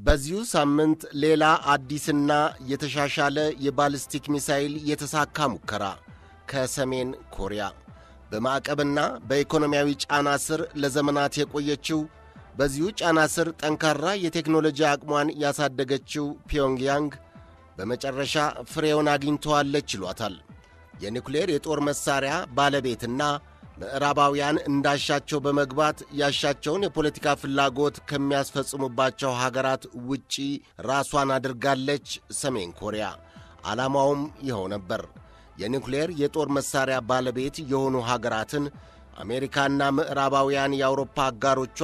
በዚሁ ሳምንት ሌላ አዲስና የተሻሻለ የባሊስቲክ ሚሳይል የተሳካ ሙከራ ከሰሜን ኮሪያ በማዕቀብና በኢኮኖሚያዊ ጫና ስር ለዘመናት የቆየችው በዚሁ ጫና ስር ጠንካራ የቴክኖሎጂ አቅሟን ያሳደገችው ፒዮንግያንግ በመጨረሻ ፍሬውን አግኝተዋለች ይሏታል። የኒውክሌር የጦር መሣሪያ ባለቤትና ምዕራባውያን እንዳሻቸው በመግባት ያሻቸውን የፖለቲካ ፍላጎት ከሚያስፈጽሙባቸው ሀገራት ውጪ ራሷን አድርጋለች ሰሜን ኮሪያ። ዓላማውም ይኸው ነበር። የኒውክሌር የጦር መሣሪያ ባለቤት የሆኑ ሀገራትን አሜሪካና ምዕራባውያን የአውሮፓ አጋሮቿ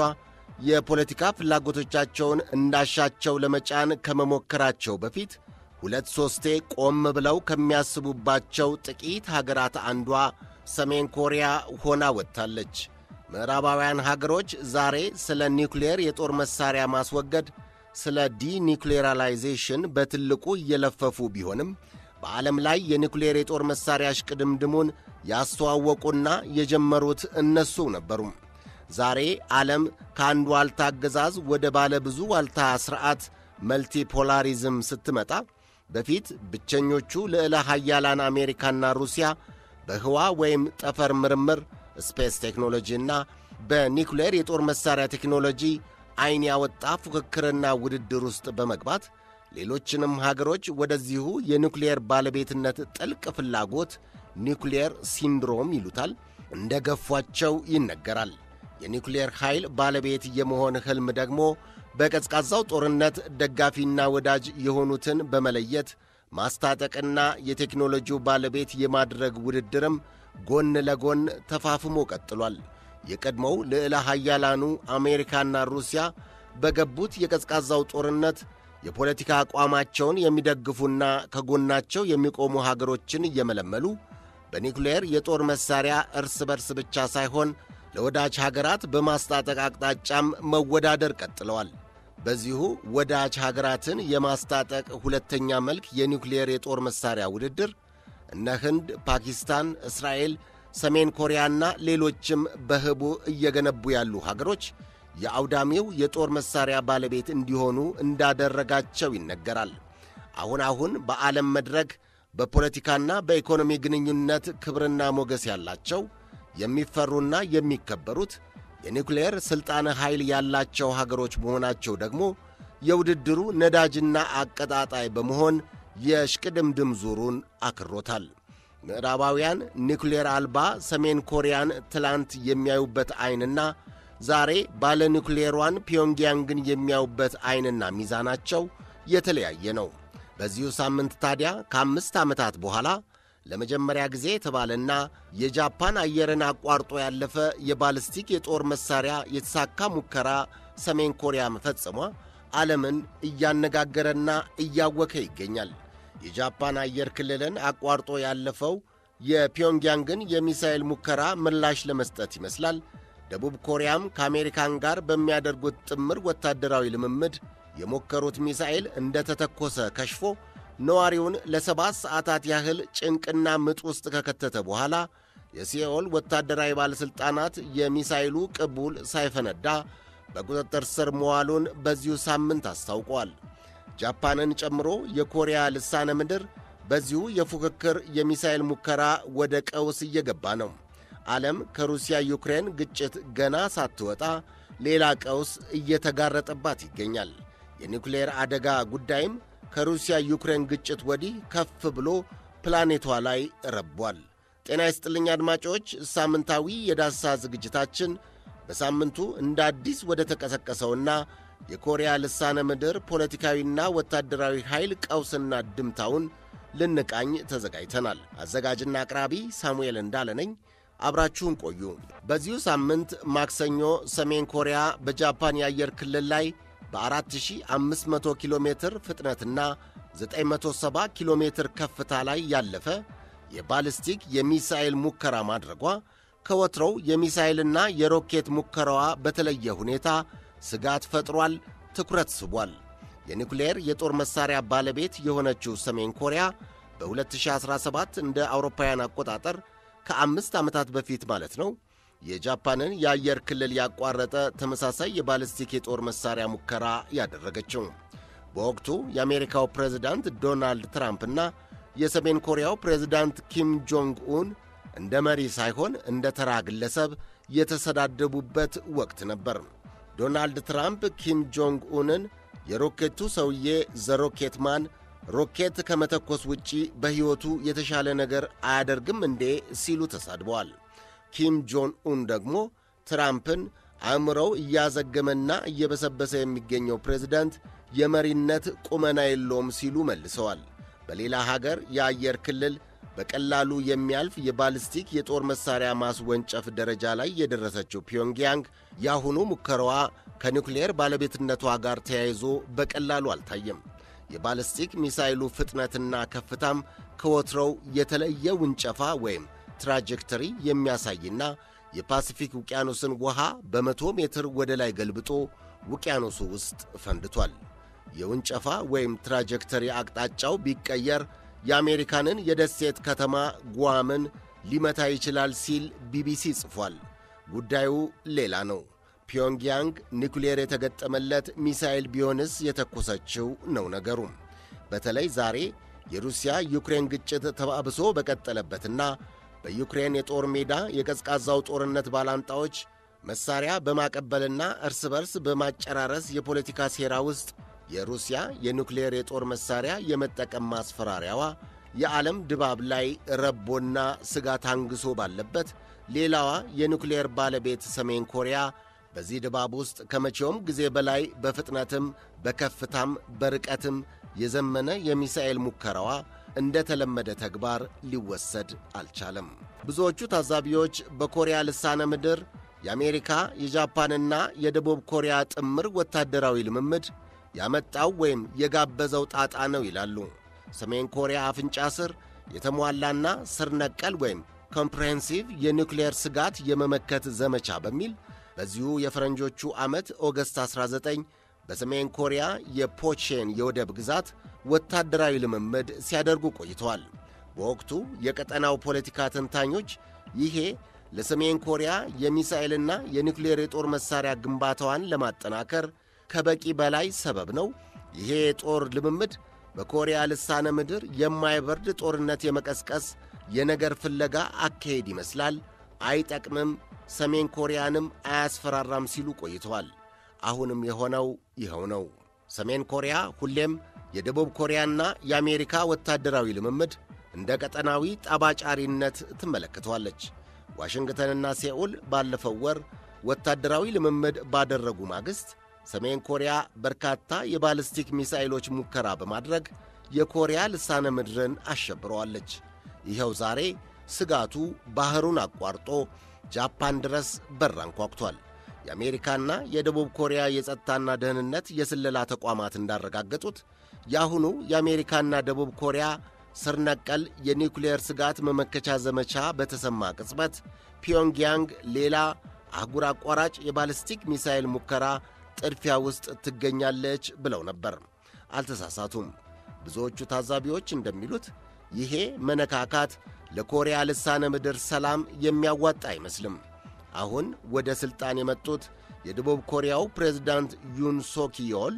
የፖለቲካ ፍላጎቶቻቸውን እንዳሻቸው ለመጫን ከመሞከራቸው በፊት ሁለት ሦስቴ ቆም ብለው ከሚያስቡባቸው ጥቂት ሀገራት አንዷ ሰሜን ኮሪያ ሆና ወጥታለች። ምዕራባውያን ሀገሮች ዛሬ ስለ ኒውክሌር የጦር መሣሪያ ማስወገድ፣ ስለ ዲኒውክሌራላይዜሽን በትልቁ እየለፈፉ ቢሆንም በዓለም ላይ የኒውክሌር የጦር መሣሪያ እሽቅድምድሙን ያስተዋወቁና የጀመሩት እነሱ ነበሩ። ዛሬ ዓለም ከአንድ ዋልታ አገዛዝ ወደ ባለ ብዙ ዋልታ ሥርዓት መልቲፖላሪዝም ስትመጣ በፊት ብቸኞቹ ልዕለ ኃያላን አሜሪካና ሩሲያ በህዋ ወይም ጠፈር ምርምር ስፔስ ቴክኖሎጂና በኒውክሌር የጦር መሣሪያ ቴክኖሎጂ ዐይን ያወጣ ፉክክርና ውድድር ውስጥ በመግባት ሌሎችንም ሀገሮች ወደዚሁ የኒውክሌር ባለቤትነት ጥልቅ ፍላጎት ኒውክሌር ሲንድሮም ይሉታል እንደ ገፏቸው ይነገራል። የኒውክሌር ኃይል ባለቤት የመሆን ሕልም ደግሞ በቀዝቃዛው ጦርነት ደጋፊና ወዳጅ የሆኑትን በመለየት ማስታጠቅና የቴክኖሎጂው ባለቤት የማድረግ ውድድርም ጎን ለጎን ተፋፍሞ ቀጥሏል። የቀድሞው ልዕለ ኃያላኑ አሜሪካና ሩሲያ በገቡት የቀዝቃዛው ጦርነት የፖለቲካ አቋማቸውን የሚደግፉና ከጎናቸው የሚቆሙ ሀገሮችን እየመለመሉ በኒውክሌር የጦር መሣሪያ እርስ በርስ ብቻ ሳይሆን ለወዳጅ ሀገራት በማስታጠቅ አቅጣጫም መወዳደር ቀጥለዋል። በዚሁ ወዳጅ ሀገራትን የማስታጠቅ ሁለተኛ መልክ የኒውክሌር የጦር መሣሪያ ውድድር እነ ህንድ፣ ፓኪስታን፣ እስራኤል፣ ሰሜን ኮሪያና ሌሎችም በህቡ እየገነቡ ያሉ ሀገሮች የአውዳሚው የጦር መሣሪያ ባለቤት እንዲሆኑ እንዳደረጋቸው ይነገራል። አሁን አሁን በዓለም መድረክ በፖለቲካና በኢኮኖሚ ግንኙነት ክብርና ሞገስ ያላቸው የሚፈሩና የሚከበሩት የኒውክሌር ሥልጣነ ኃይል ያላቸው ሀገሮች መሆናቸው ደግሞ የውድድሩ ነዳጅና አቀጣጣይ በመሆን የሽቅድምድም ዙሩን አክሮታል። ምዕራባውያን ኒውክሌር አልባ ሰሜን ኮሪያን ትላንት የሚያዩበት ዐይንና ዛሬ ባለ ኒውክሌሯን ፒዮንግያንግን የሚያዩበት ዐይንና ሚዛናቸው የተለያየ ነው። በዚሁ ሳምንት ታዲያ ከአምስት ዓመታት በኋላ ለመጀመሪያ ጊዜ የተባለና የጃፓን አየርን አቋርጦ ያለፈ የባልስቲክ የጦር መሣሪያ የተሳካ ሙከራ ሰሜን ኮሪያ መፈጸሟ ዓለምን እያነጋገረና እያወከ ይገኛል። የጃፓን አየር ክልልን አቋርጦ ያለፈው የፒዮንግያንግን የሚሳኤል ሙከራ ምላሽ ለመስጠት ይመስላል። ደቡብ ኮሪያም ከአሜሪካን ጋር በሚያደርጉት ጥምር ወታደራዊ ልምምድ የሞከሩት ሚሳኤል እንደተተኮሰ ከሽፎ ነዋሪውን ለሰባት ሰዓታት ያህል ጭንቅና ምጥ ውስጥ ከከተተ በኋላ የሲኦል ወታደራዊ ባለሥልጣናት የሚሳይሉ ቅቡል ሳይፈነዳ በቁጥጥር ስር መዋሉን በዚሁ ሳምንት አስታውቀዋል። ጃፓንን ጨምሮ የኮሪያ ልሳነ ምድር በዚሁ የፉክክር የሚሳይል ሙከራ ወደ ቀውስ እየገባ ነው። ዓለም ከሩሲያ ዩክሬን ግጭት ገና ሳትወጣ ሌላ ቀውስ እየተጋረጠባት ይገኛል። የኒውክሌር አደጋ ጉዳይም ከሩሲያ ዩክሬን ግጭት ወዲህ ከፍ ብሎ ፕላኔቷ ላይ ረቧል። ጤና ይስጥልኝ አድማጮች፣ ሳምንታዊ የዳሰሳ ዝግጅታችን በሳምንቱ እንደ አዲስ ወደ ተቀሰቀሰውና የኮሪያ ልሳነ ምድር ፖለቲካዊና ወታደራዊ ኃይል ቀውስና ድምታውን ልንቃኝ ተዘጋጅተናል። አዘጋጅና አቅራቢ ሳሙኤል እንዳለ ነኝ። አብራችሁን ቆዩ። በዚሁ ሳምንት ማክሰኞ ሰሜን ኮሪያ በጃፓን የአየር ክልል ላይ በ4500 ኪሎ ሜትር ፍጥነትና 970 ኪሎ ሜትር ከፍታ ላይ ያለፈ የባሊስቲክ የሚሳኤል ሙከራ ማድረጓ ከወትሮው የሚሳኤልና የሮኬት ሙከራዋ በተለየ ሁኔታ ስጋት ፈጥሯል፣ ትኩረት ስቧል። የኒውክሌር የጦር መሣሪያ ባለቤት የሆነችው ሰሜን ኮሪያ በ2017 እንደ አውሮፓውያን አቆጣጠር ከአምስት ዓመታት በፊት ማለት ነው የጃፓንን የአየር ክልል ያቋረጠ ተመሳሳይ የባሊስቲክ የጦር መሣሪያ ሙከራ ያደረገችው በወቅቱ የአሜሪካው ፕሬዝዳንት ዶናልድ ትራምፕና የሰሜን ኮሪያው ፕሬዝዳንት ኪም ጆንግ ኡን እንደ መሪ ሳይሆን እንደ ተራ ግለሰብ የተሰዳደቡበት ወቅት ነበር። ዶናልድ ትራምፕ ኪም ጆንግ ኡንን የሮኬቱ ሰውዬ ዘሮኬት ማን ሮኬት ከመተኮስ ውጪ በሕይወቱ የተሻለ ነገር አያደርግም እንዴ ሲሉ ተሳድበዋል። ኪም ጆን ኡን ደግሞ ትራምፕን አእምሮው እያዘገመና እየበሰበሰ የሚገኘው ፕሬዝዳንት የመሪነት ቁመና የለውም ሲሉ መልሰዋል። በሌላ ሀገር የአየር ክልል በቀላሉ የሚያልፍ የባሊስቲክ የጦር መሣሪያ ማስወንጨፍ ደረጃ ላይ የደረሰችው ፒዮንግያንግ የአሁኑ ሙከራዋ ከኒውክሌር ባለቤትነቷ ጋር ተያይዞ በቀላሉ አልታየም። የባሊስቲክ ሚሳይሉ ፍጥነትና ከፍታም ከወትሮው የተለየ ውንጨፋ ወይም ትራጀክተሪ የሚያሳይና የፓሲፊክ ውቅያኖስን ውሃ በመቶ ሜትር ወደ ላይ ገልብጦ ውቅያኖሱ ውስጥ ፈንድቷል። የውንጨፋ ወይም ትራጀክተሪ አቅጣጫው ቢቀየር የአሜሪካንን የደሴት ከተማ ጓምን ሊመታ ይችላል ሲል ቢቢሲ ጽፏል። ጉዳዩ ሌላ ነው። ፒዮንግያንግ ኒኩሌር የተገጠመለት ሚሳኤል ቢሆንስ የተኮሰችው ነው ነገሩ። በተለይ ዛሬ የሩሲያ ዩክሬን ግጭት ተባብሶ በቀጠለበትና በዩክሬን የጦር ሜዳ የቀዝቃዛው ጦርነት ባላንጣዎች መሳሪያ በማቀበልና እርስ በርስ በማጨራረስ የፖለቲካ ሴራ ውስጥ የሩሲያ የኑክሌር የጦር መሳሪያ የመጠቀም ማስፈራሪያዋ የዓለም ድባብ ላይ ረቦና ስጋት አንግሶ ባለበት ሌላዋ የኑክሌር ባለቤት ሰሜን ኮሪያ በዚህ ድባብ ውስጥ ከመቼውም ጊዜ በላይ በፍጥነትም በከፍታም በርቀትም የዘመነ የሚሳኤል ሙከራዋ እንደ ተለመደ ተግባር ሊወሰድ አልቻለም። ብዙዎቹ ታዛቢዎች በኮሪያ ልሳነ ምድር የአሜሪካ የጃፓንና የደቡብ ኮሪያ ጥምር ወታደራዊ ልምምድ ያመጣው ወይም የጋበዘው ጣጣ ነው ይላሉ። ሰሜን ኮሪያ አፍንጫ ስር የተሟላና ስር ነቀል ወይም ኮምፕሬሄንሲቭ የኒውክሌር ስጋት የመመከት ዘመቻ በሚል በዚሁ የፈረንጆቹ ዓመት ኦገስት 19 በሰሜን ኮሪያ የፖቼን የወደብ ግዛት ወታደራዊ ልምምድ ሲያደርጉ ቆይተዋል። በወቅቱ የቀጠናው ፖለቲካ ተንታኞች ይሄ ለሰሜን ኮሪያ የሚሳኤልና የኒውክሌር የጦር መሣሪያ ግንባታዋን ለማጠናከር ከበቂ በላይ ሰበብ ነው። ይሄ የጦር ልምምድ በኮሪያ ልሳነ ምድር የማይበርድ ጦርነት የመቀስቀስ የነገር ፍለጋ አካሄድ ይመስላል፣ አይጠቅምም፣ ሰሜን ኮሪያንም አያስፈራራም ሲሉ ቆይተዋል። አሁንም የሆነው ይኸው ነው። ሰሜን ኮሪያ ሁሌም የደቡብ ኮሪያና የአሜሪካ ወታደራዊ ልምምድ እንደ ቀጠናዊ ጠባጫሪነት ትመለከተዋለች። ዋሽንግተንና ሴኡል ባለፈው ወር ወታደራዊ ልምምድ ባደረጉ ማግስት ሰሜን ኮሪያ በርካታ የባልስቲክ ሚሳይሎች ሙከራ በማድረግ የኮሪያ ልሳነ ምድርን አሸብረዋለች። ይኸው ዛሬ ስጋቱ ባሕሩን አቋርጦ ጃፓን ድረስ በር አንኳኩቷል። የአሜሪካና የደቡብ ኮሪያ የጸጥታና ደህንነት የስለላ ተቋማት እንዳረጋገጡት የአሁኑ የአሜሪካና ደቡብ ኮሪያ ስር ነቀል የኒውክሌር ስጋት መመከቻ ዘመቻ በተሰማ ቅጽበት ፒዮንግያንግ ሌላ አህጉር አቋራጭ የባልስቲክ ሚሳይል ሙከራ ጥድፊያ ውስጥ ትገኛለች ብለው ነበር። አልተሳሳቱም። ብዙዎቹ ታዛቢዎች እንደሚሉት ይሄ መነካካት ለኮሪያ ልሳነ ምድር ሰላም የሚያዋጣ አይመስልም። አሁን ወደ ሥልጣን የመጡት የደቡብ ኮሪያው ፕሬዝዳንት ዩን ሶኪዮል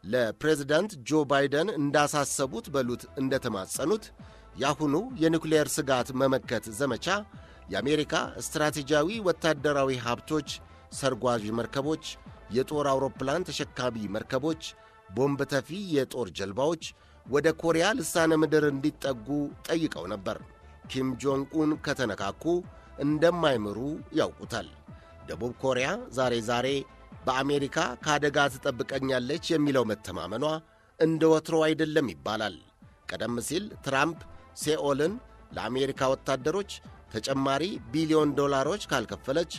ለፕሬዝዳንት ጆ ባይደን እንዳሳሰቡት በሉት እንደተማጸኑት የአሁኑ የኒውክሌር ስጋት መመከት ዘመቻ የአሜሪካ ስትራቴጂያዊ ወታደራዊ ሀብቶች፣ ሰርጓዥ መርከቦች፣ የጦር አውሮፕላን ተሸካሚ መርከቦች፣ ቦምብ ተፊ የጦር ጀልባዎች ወደ ኮሪያ ልሳነ ምድር እንዲጠጉ ጠይቀው ነበር። ኪም ጆንግ ኡን ከተነካኩ እንደማይምሩ ያውቁታል። ደቡብ ኮሪያ ዛሬ ዛሬ በአሜሪካ ከአደጋ ትጠብቀኛለች የሚለው መተማመኗ እንደ ወትሮ አይደለም ይባላል። ቀደም ሲል ትራምፕ ሴኦልን ለአሜሪካ ወታደሮች ተጨማሪ ቢሊዮን ዶላሮች ካልከፈለች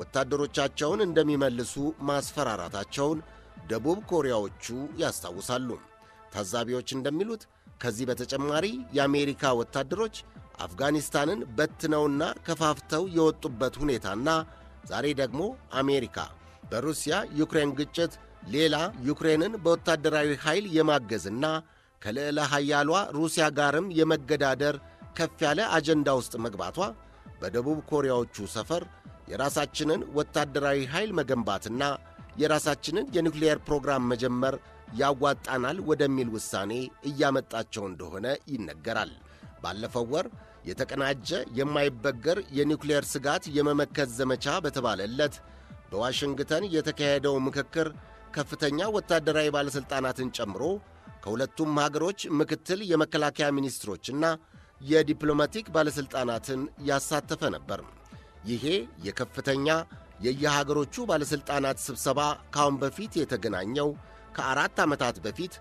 ወታደሮቻቸውን እንደሚመልሱ ማስፈራራታቸውን ደቡብ ኮሪያዎቹ ያስታውሳሉ። ታዛቢዎች እንደሚሉት ከዚህ በተጨማሪ የአሜሪካ ወታደሮች አፍጋኒስታንን በትነውና ከፋፍተው የወጡበት ሁኔታና ዛሬ ደግሞ አሜሪካ በሩሲያ ዩክሬን ግጭት ሌላ ዩክሬንን በወታደራዊ ኃይል የማገዝና ከልዕለ ኃያሏ ሩሲያ ጋርም የመገዳደር ከፍ ያለ አጀንዳ ውስጥ መግባቷ በደቡብ ኮሪያዎቹ ሰፈር የራሳችንን ወታደራዊ ኃይል መገንባትና የራሳችንን የኒውክሌር ፕሮግራም መጀመር ያዋጣናል ወደሚል ውሳኔ እያመጣቸው እንደሆነ ይነገራል። ባለፈው ወር የተቀናጀ የማይበገር የኒውክሌር ስጋት የመመከት ዘመቻ በተባለለት በዋሽንግተን የተካሄደው ምክክር ከፍተኛ ወታደራዊ ባለሥልጣናትን ጨምሮ ከሁለቱም ሀገሮች ምክትል የመከላከያ ሚኒስትሮችና የዲፕሎማቲክ ባለሥልጣናትን ያሳተፈ ነበር። ይሄ የከፍተኛ የየሀገሮቹ ባለሥልጣናት ስብሰባ ካሁን በፊት የተገናኘው ከአራት ዓመታት በፊት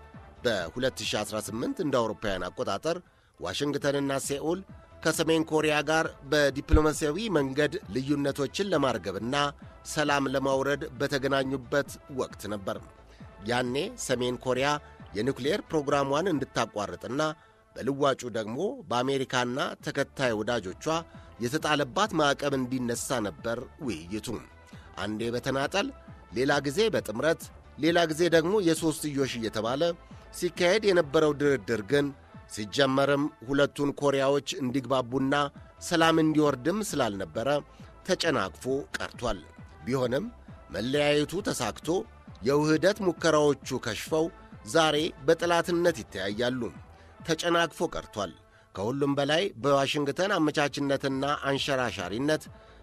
በ2018 እንደ አውሮፓውያን አቆጣጠር ዋሽንግተንና ሴኡል ከሰሜን ኮሪያ ጋር በዲፕሎማሲያዊ መንገድ ልዩነቶችን ለማርገብና ሰላም ለማውረድ በተገናኙበት ወቅት ነበር። ያኔ ሰሜን ኮሪያ የኒውክሌር ፕሮግራሟን እንድታቋርጥና በልዋጩ ደግሞ በአሜሪካና ተከታይ ወዳጆቿ የተጣለባት ማዕቀብ እንዲነሳ ነበር ውይይቱ። አንዴ በተናጠል ሌላ ጊዜ በጥምረት ሌላ ጊዜ ደግሞ የሦስትዮሽ እየተባለ ሲካሄድ የነበረው ድርድር ግን ሲጀመርም ሁለቱን ኮሪያዎች እንዲግባቡና ሰላም እንዲወርድም ስላልነበረ ተጨናቅፎ ቀርቷል። ቢሆንም መለያየቱ ተሳክቶ የውህደት ሙከራዎቹ ከሽፈው ዛሬ በጠላትነት ይተያያሉ። ተጨናቅፎ ቀርቷል። ከሁሉም በላይ በዋሽንግተን አመቻችነትና አንሸራሻሪነት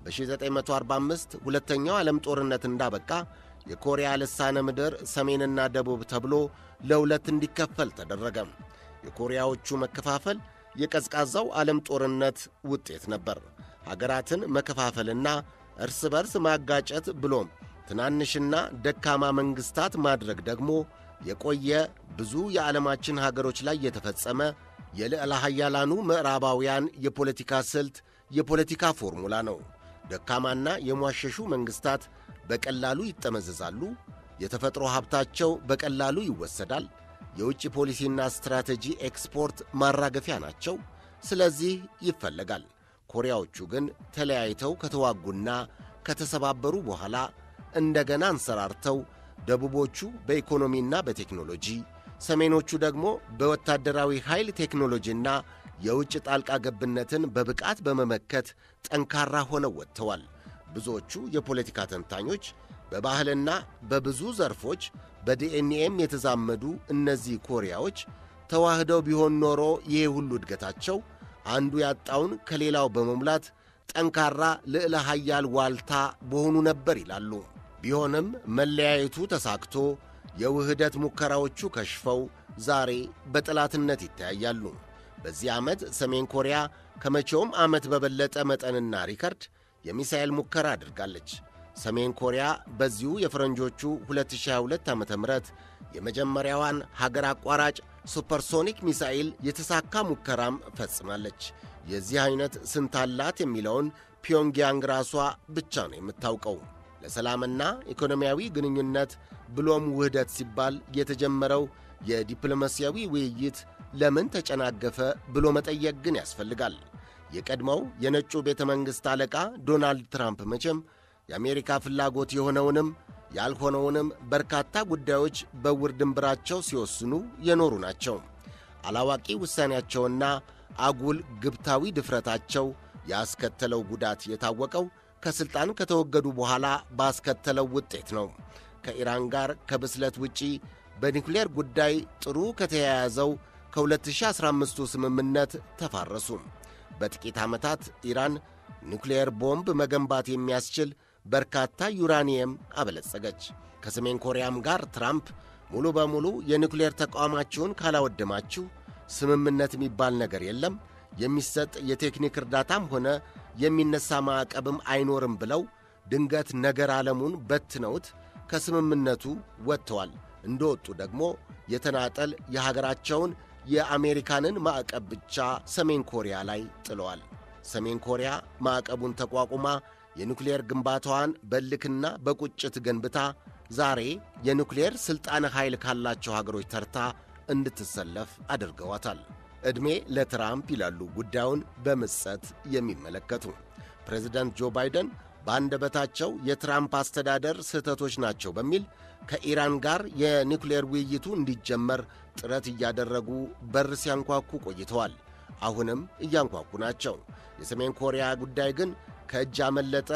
በ1945 ሁለተኛው ዓለም ጦርነት እንዳበቃ የኮሪያ ልሳነ ምድር ሰሜንና ደቡብ ተብሎ ለሁለት እንዲከፈል ተደረገ። የኮሪያዎቹ መከፋፈል የቀዝቃዛው ዓለም ጦርነት ውጤት ነበር። ሀገራትን መከፋፈልና እርስ በርስ ማጋጨት ብሎም ትናንሽና ደካማ መንግሥታት ማድረግ ደግሞ የቆየ ብዙ የዓለማችን ሀገሮች ላይ የተፈጸመ የልዕለ ኃያላኑ ምዕራባውያን የፖለቲካ ስልት፣ የፖለቲካ ፎርሙላ ነው። ደካማና የሟሸሹ መንግሥታት በቀላሉ ይጠመዘዛሉ። የተፈጥሮ ሀብታቸው በቀላሉ ይወሰዳል። የውጭ ፖሊሲና ስትራቴጂ ኤክስፖርት ማራገፊያ ናቸው። ስለዚህ ይፈለጋል። ኮሪያዎቹ ግን ተለያይተው ከተዋጉና ከተሰባበሩ በኋላ እንደገና አንሰራርተው ደቡቦቹ በኢኮኖሚና በቴክኖሎጂ ሰሜኖቹ ደግሞ በወታደራዊ ኃይል ቴክኖሎጂና የውጭ ጣልቃ ገብነትን በብቃት በመመከት ጠንካራ ሆነው ወጥተዋል። ብዙዎቹ የፖለቲካ ተንታኞች በባህልና በብዙ ዘርፎች በዲኤንኤም የተዛመዱ እነዚህ ኮሪያዎች ተዋህደው ቢሆን ኖሮ ይሄ ሁሉ እድገታቸው አንዱ ያጣውን ከሌላው በመሙላት ጠንካራ ልዕለ ኃያል ዋልታ በሆኑ ነበር ይላሉ። ቢሆንም መለያየቱ ተሳክቶ የውህደት ሙከራዎቹ ከሽፈው ዛሬ በጠላትነት ይተያያሉ። በዚህ ዓመት ሰሜን ኮሪያ ከመቼውም ዓመት በበለጠ መጠንና ሪከርድ የሚሳኤል ሙከራ አድርጋለች። ሰሜን ኮሪያ በዚሁ የፈረንጆቹ 2022 ዓ ም የመጀመሪያዋን ሀገር አቋራጭ ሱፐርሶኒክ ሚሳኤል የተሳካ ሙከራም ፈጽማለች። የዚህ ዐይነት ስንት አላት የሚለውን ፒዮንግያንግ ራሷ ብቻ ነው የምታውቀው። ለሰላምና ኢኮኖሚያዊ ግንኙነት ብሎም ውህደት ሲባል የተጀመረው የዲፕሎማሲያዊ ውይይት ለምን ተጨናገፈ ብሎ መጠየቅ ግን ያስፈልጋል። የቀድሞው የነጩ ቤተ መንግሥት አለቃ ዶናልድ ትራምፕ መቼም የአሜሪካ ፍላጎት የሆነውንም ያልሆነውንም በርካታ ጉዳዮች በውር ድንብራቸው ሲወስኑ የኖሩ ናቸው። አላዋቂ ውሳኔያቸውና አጉል ግብታዊ ድፍረታቸው ያስከተለው ጉዳት የታወቀው ከሥልጣን ከተወገዱ በኋላ ባስከተለው ውጤት ነው። ከኢራን ጋር ከብስለት ውጪ በኒውክሌር ጉዳይ ጥሩ ከተያያዘው ከ2015ቱ ስምምነት ተፋረሱ። በጥቂት ዓመታት ኢራን ኒውክሌር ቦምብ መገንባት የሚያስችል በርካታ ዩራኒየም አበለጸገች። ከሰሜን ኮሪያም ጋር ትራምፕ ሙሉ በሙሉ የኒውክሌር ተቋማችሁን ካላወደማችሁ ስምምነት የሚባል ነገር የለም፣ የሚሰጥ የቴክኒክ እርዳታም ሆነ የሚነሳ ማዕቀብም አይኖርም ብለው ድንገት ነገር ዓለሙን በትነውት ከስምምነቱ ወጥተዋል። እንደወጡ ደግሞ የተናጠል የሀገራቸውን የአሜሪካንን ማዕቀብ ብቻ ሰሜን ኮሪያ ላይ ጥለዋል። ሰሜን ኮሪያ ማዕቀቡን ተቋቁማ የኒውክሌር ግንባታዋን በልክና በቁጭት ገንብታ ዛሬ የኒውክሌር ሥልጣነ ኃይል ካላቸው ሀገሮች ተርታ እንድትሰለፍ አድርገዋታል። ዕድሜ ለትራምፕ ይላሉ ጉዳዩን በምጸት የሚመለከቱ ፕሬዚደንት ጆ ባይደን በአንደበታቸው የትራምፕ አስተዳደር ስህተቶች ናቸው በሚል ከኢራን ጋር የኒውክሌር ውይይቱ እንዲጀመር ጥረት እያደረጉ በር ሲያንኳኩ ቆይተዋል። አሁንም እያንኳኩ ናቸው። የሰሜን ኮሪያ ጉዳይ ግን ከእጅ አመለጠ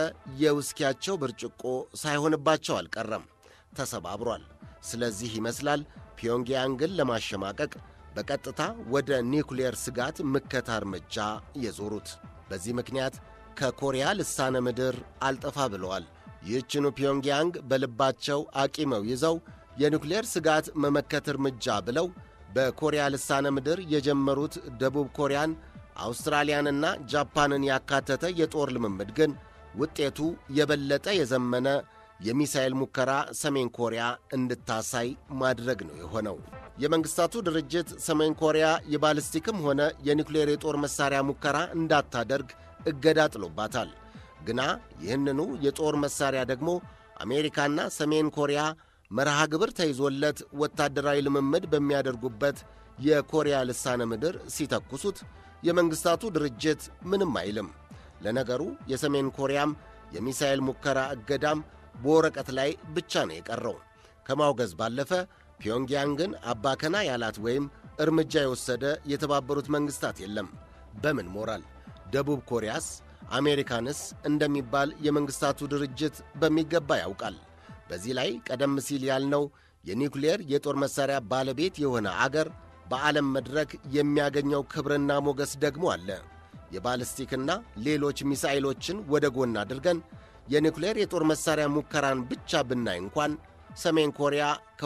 የውስኪያቸው ብርጭቆ ሳይሆንባቸው አልቀረም፣ ተሰባብሯል። ስለዚህ ይመስላል ፒዮንግያንግን ለማሸማቀቅ በቀጥታ ወደ ኒውክሌር ስጋት ምከታ እርምጃ የዞሩት። በዚህ ምክንያት ከኮሪያ ልሳነ ምድር አልጠፋ ብለዋል። ይህችኑ ፒዮንግያንግ በልባቸው አቂመው ይዘው የኒውክሌር ስጋት መመከት እርምጃ ብለው በኮሪያ ልሳነ ምድር የጀመሩት ደቡብ ኮሪያን፣ አውስትራሊያንና ጃፓንን ያካተተ የጦር ልምምድ ግን ውጤቱ የበለጠ የዘመነ የሚሳኤል ሙከራ ሰሜን ኮሪያ እንድታሳይ ማድረግ ነው የሆነው። የመንግሥታቱ ድርጅት ሰሜን ኮሪያ የባልስቲክም ሆነ የኒውክሌር የጦር መሣሪያ ሙከራ እንዳታደርግ እገዳ ጥሎባታል። ግና ይህንኑ የጦር መሣሪያ ደግሞ አሜሪካና ሰሜን ኮሪያ መርሃ ግብር ተይዞለት ወታደራዊ ልምምድ በሚያደርጉበት የኮሪያ ልሳነ ምድር ሲተኩሱት የመንግሥታቱ ድርጅት ምንም አይልም። ለነገሩ የሰሜን ኮሪያም የሚሳኤል ሙከራ እገዳም በወረቀት ላይ ብቻ ነው የቀረው። ከማውገዝ ባለፈ ፒዮንግያንግን አባከና ያላት ወይም እርምጃ የወሰደ የተባበሩት መንግሥታት የለም። በምን ሞራል? ደቡብ ኮሪያስ አሜሪካንስ እንደሚባል የመንግሥታቱ ድርጅት በሚገባ ያውቃል። በዚህ ላይ ቀደም ሲል ያልነው የኒውክሌር የጦር መሣሪያ ባለቤት የሆነ አገር በዓለም መድረክ የሚያገኘው ክብርና ሞገስ ደግሞ አለ። የባልስቲክና ሌሎች ሚሳይሎችን ወደ ጎን አድርገን የኒውክሌር የጦር መሣሪያ ሙከራን ብቻ ብናይ እንኳን ሰሜን ኮሪያ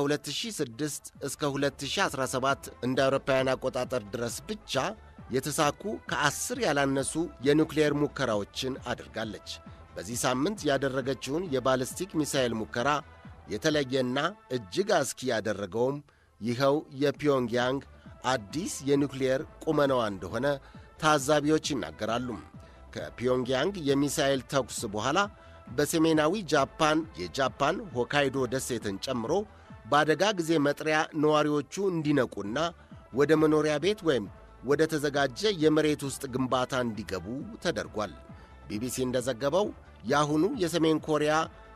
ከ2006 እስከ 2017 እንደ አውሮፓውያን አቆጣጠር ድረስ ብቻ የተሳኩ ከአስር ያላነሱ የኒውክሌር ሙከራዎችን አድርጋለች። በዚህ ሳምንት ያደረገችውን የባልስቲክ ሚሳኤል ሙከራ የተለየና እጅግ አስኪ ያደረገውም ይኸው የፒዮንግያንግ አዲስ የኒውክሌር ቁመናዋ እንደሆነ ታዛቢዎች ይናገራሉ። ከፒዮንግያንግ የሚሳኤል ተኩስ በኋላ በሰሜናዊ ጃፓን የጃፓን ሆካይዶ ደሴትን ጨምሮ በአደጋ ጊዜ መጥሪያ ነዋሪዎቹ እንዲነቁና ወደ መኖሪያ ቤት ወይም ወደ ተዘጋጀ የመሬት ውስጥ ግንባታ እንዲገቡ ተደርጓል። ቢቢሲ እንደዘገበው የአሁኑ የሰሜን ኮሪያ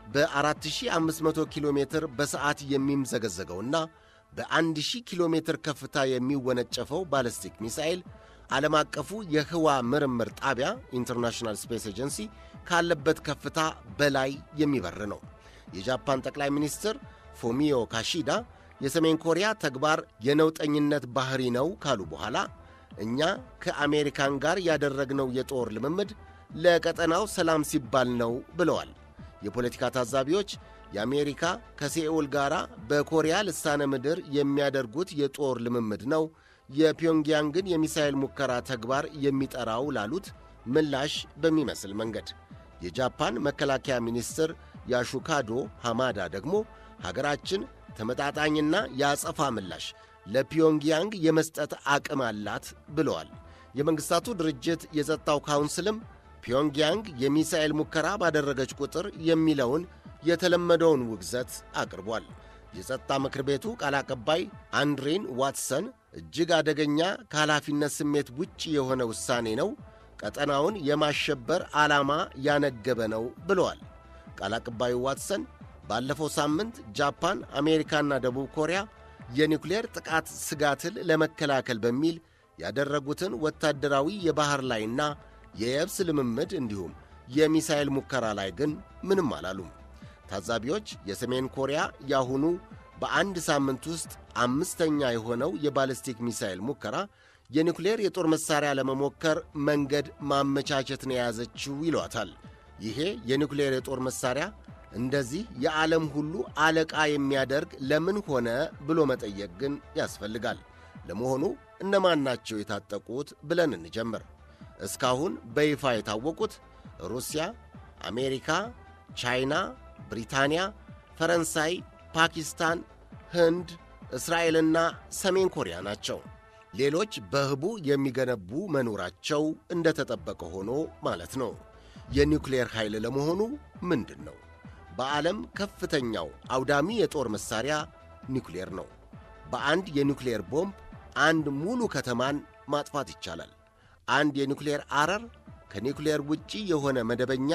በ4500 ኪሎ ሜትር በሰዓት የሚምዘገዘገውና በ1000 ኪሎ ሜትር ከፍታ የሚወነጨፈው ባለስቲክ ሚሳኤል ዓለም አቀፉ የህዋ ምርምር ጣቢያ ኢንተርናሽናል ስፔስ ኤጀንሲ ካለበት ከፍታ በላይ የሚበር ነው። የጃፓን ጠቅላይ ሚኒስትር ፎሚዮ ካሺዳ የሰሜን ኮሪያ ተግባር የነውጠኝነት ባህሪ ነው ካሉ በኋላ እኛ ከአሜሪካን ጋር ያደረግነው የጦር ልምምድ ለቀጠናው ሰላም ሲባል ነው ብለዋል። የፖለቲካ ታዛቢዎች የአሜሪካ ከሴኡል ጋር በኮሪያ ልሳነ ምድር የሚያደርጉት የጦር ልምምድ ነው የፒዮንግያንግን የሚሳኤል ሙከራ ተግባር የሚጠራው ላሉት ምላሽ በሚመስል መንገድ የጃፓን መከላከያ ሚኒስትር ያሹካዶ ሃማዳ ደግሞ ሀገራችን ተመጣጣኝና የአጸፋ ምላሽ ለፒዮንግያንግ የመስጠት አቅም አላት ብለዋል። የመንግሥታቱ ድርጅት የጸጥታው ካውንስልም ፒዮንግያንግ የሚሳኤል ሙከራ ባደረገች ቁጥር የሚለውን የተለመደውን ውግዘት አቅርቧል። የጸጥታ ምክር ቤቱ ቃል አቀባይ አንድሬን ዋትሰን እጅግ አደገኛ ከኃላፊነት ስሜት ውጭ የሆነ ውሳኔ ነው፣ ቀጠናውን የማሸበር ዓላማ ያነገበ ነው ብለዋል። ቃል አቀባዩ ዋትሰን ባለፈው ሳምንት ጃፓን፣ አሜሪካና ደቡብ ኮሪያ የኒውክሌር ጥቃት ስጋትን ለመከላከል በሚል ያደረጉትን ወታደራዊ የባሕር ላይና የየብስ ልምምድ እንዲሁም የሚሳኤል ሙከራ ላይ ግን ምንም አላሉም። ታዛቢዎች የሰሜን ኮሪያ ያሁኑ በአንድ ሳምንት ውስጥ አምስተኛ የሆነው የባለስቲክ ሚሳኤል ሙከራ የኒውክሌር የጦር መሣሪያ ለመሞከር መንገድ ማመቻቸትን የያዘችው ይሏታል። ይሄ የኒውክሌር የጦር መሣሪያ እንደዚህ የዓለም ሁሉ አለቃ የሚያደርግ ለምን ሆነ ብሎ መጠየቅ ግን ያስፈልጋል። ለመሆኑ እነማን ናቸው የታጠቁት ብለን እንጀምር። እስካሁን በይፋ የታወቁት ሩሲያ፣ አሜሪካ፣ ቻይና፣ ብሪታንያ፣ ፈረንሳይ፣ ፓኪስታን፣ ህንድ፣ እስራኤልና ሰሜን ኮሪያ ናቸው። ሌሎች በህቡ የሚገነቡ መኖራቸው እንደተጠበቀ ሆኖ ማለት ነው። የኒውክሌር ኃይል ለመሆኑ ምንድን ነው? በዓለም ከፍተኛው አውዳሚ የጦር መሣሪያ ኒውክሌር ነው። በአንድ የኒውክሌር ቦምብ አንድ ሙሉ ከተማን ማጥፋት ይቻላል። አንድ የኒውክሌር አረር ከኒውክሌር ውጪ የሆነ መደበኛ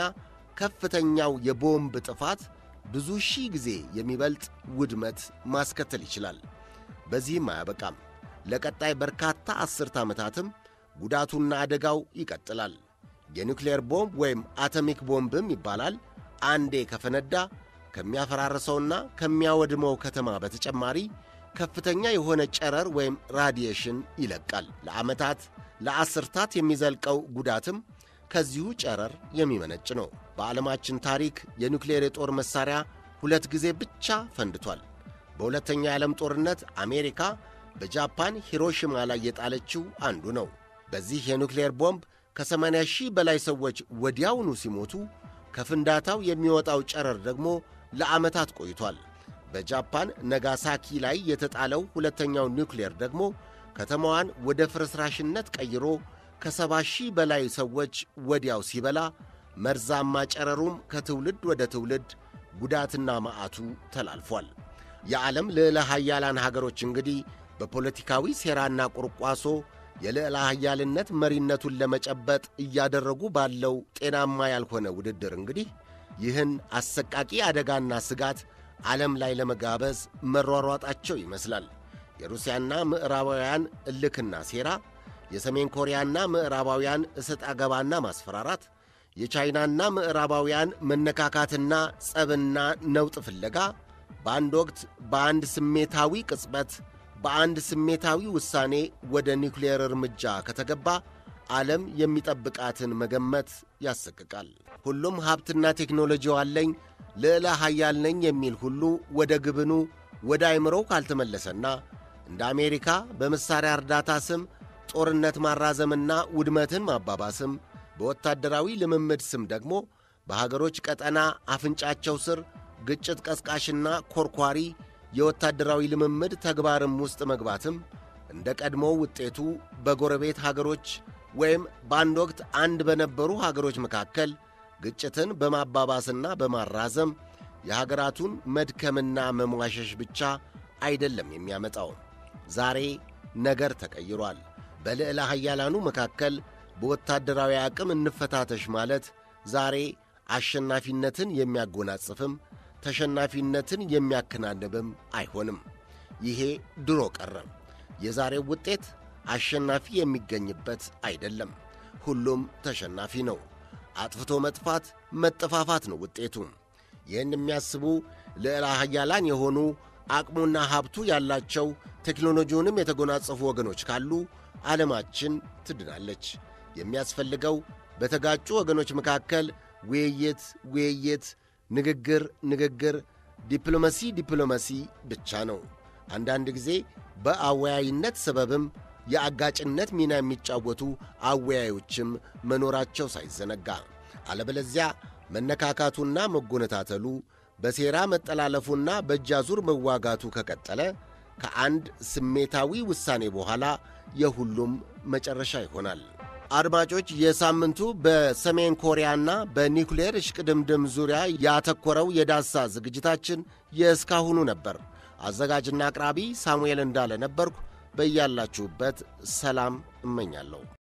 ከፍተኛው የቦምብ ጥፋት ብዙ ሺህ ጊዜ የሚበልጥ ውድመት ማስከተል ይችላል። በዚህም አያበቃም። ለቀጣይ በርካታ አስርተ ዓመታትም ጉዳቱና አደጋው ይቀጥላል። የኒውክሌር ቦምብ ወይም አቶሚክ ቦምብም ይባላል። አንዴ ከፈነዳ ከሚያፈራርሰውና ከሚያወድመው ከተማ በተጨማሪ ከፍተኛ የሆነ ጨረር ወይም ራዲዬሽን ይለቃል። ለዓመታት ለአስርታት የሚዘልቀው ጉዳትም ከዚሁ ጨረር የሚመነጭ ነው። በዓለማችን ታሪክ የኒውክሌር የጦር መሣሪያ ሁለት ጊዜ ብቻ ፈንድቷል። በሁለተኛው የዓለም ጦርነት አሜሪካ በጃፓን ሂሮሺማ ላይ የጣለችው አንዱ ነው። በዚህ የኒውክሌር ቦምብ ከ80 ሺህ በላይ ሰዎች ወዲያውኑ ሲሞቱ ከፍንዳታው የሚወጣው ጨረር ደግሞ ለዓመታት ቆይቷል። በጃፓን ነጋሳኪ ላይ የተጣለው ሁለተኛው ኒውክሌር ደግሞ ከተማዋን ወደ ፍርስራሽነት ቀይሮ ከሰባ ሺህ በላይ ሰዎች ወዲያው ሲበላ መርዛማ ጨረሩም ከትውልድ ወደ ትውልድ ጉዳትና መዓቱ ተላልፏል። የዓለም ልዕለ ኃያላን ሀገሮች እንግዲህ በፖለቲካዊ ሴራና ቁርቋሶ የልዕለ ኃያልነት መሪነቱን ለመጨበጥ እያደረጉ ባለው ጤናማ ያልሆነ ውድድር እንግዲህ ይህን አሰቃቂ አደጋና ስጋት ዓለም ላይ ለመጋበዝ መሯሯጣቸው ይመስላል። የሩሲያና ምዕራባውያን እልክና ሴራ፣ የሰሜን ኮሪያና ምዕራባውያን እሰጥ አገባና ማስፈራራት፣ የቻይናና ምዕራባውያን መነካካትና ጸብና ነውጥ ፍለጋ በአንድ ወቅት በአንድ ስሜታዊ ቅጽበት በአንድ ስሜታዊ ውሳኔ ወደ ኒውክሌር እርምጃ ከተገባ ዓለም የሚጠብቃትን መገመት ያሰቅቃል። ሁሉም ሀብትና ቴክኖሎጂው አለኝ ልዕለ ኃያል ነኝ የሚል ሁሉ ወደ ግብኑ ወደ አይምሮው ካልተመለሰና እንደ አሜሪካ በመሣሪያ እርዳታ ስም ጦርነት ማራዘምና ውድመትን ማባባስም በወታደራዊ ልምምድ ስም ደግሞ በሀገሮች ቀጠና አፍንጫቸው ስር ግጭት ቀስቃሽና ኮርኳሪ የወታደራዊ ልምምድ ተግባርም ውስጥ መግባትም እንደ ቀድሞው ውጤቱ በጎረቤት ሀገሮች ወይም በአንድ ወቅት አንድ በነበሩ ሀገሮች መካከል ግጭትን በማባባስና በማራዘም የሀገራቱን መድከምና መሟሸሽ ብቻ አይደለም የሚያመጣው። ዛሬ ነገር ተቀይሯል። በልዕለ ኃያላኑ መካከል በወታደራዊ አቅም እንፈታተሽ ማለት ዛሬ አሸናፊነትን የሚያጎናጽፍም ተሸናፊነትን የሚያከናንብም አይሆንም። ይሄ ድሮ ቀረ። የዛሬው ውጤት አሸናፊ የሚገኝበት አይደለም። ሁሉም ተሸናፊ ነው። አጥፍቶ መጥፋት፣ መጠፋፋት ነው ውጤቱ። ይህን የሚያስቡ ልዕለ ኃያላን የሆኑ አቅሙና ሀብቱ ያላቸው ቴክኖሎጂውንም የተጎናጸፉ ወገኖች ካሉ ዓለማችን ትድናለች። የሚያስፈልገው በተጋጩ ወገኖች መካከል ውይይት፣ ውይይት፣ ንግግር፣ ንግግር፣ ዲፕሎማሲ፣ ዲፕሎማሲ ብቻ ነው። አንዳንድ ጊዜ በአወያይነት ሰበብም የአጋጭነት ሚና የሚጫወቱ አወያዮችም መኖራቸው ሳይዘነጋ፣ አለበለዚያ መነካካቱና መጎነታተሉ በሴራ መጠላለፉና በእጃዙር መዋጋቱ ከቀጠለ ከአንድ ስሜታዊ ውሳኔ በኋላ የሁሉም መጨረሻ ይሆናል። አድማጮች፣ የሳምንቱ በሰሜን ኮሪያና በኒውክሌር እሽቅድምድም ዙሪያ ያተኮረው የዳሳ ዝግጅታችን የእስካሁኑ ነበር። አዘጋጅና አቅራቢ ሳሙኤል እንዳለ ነበርኩ። በያላችሁበት ሰላም እመኛለሁ።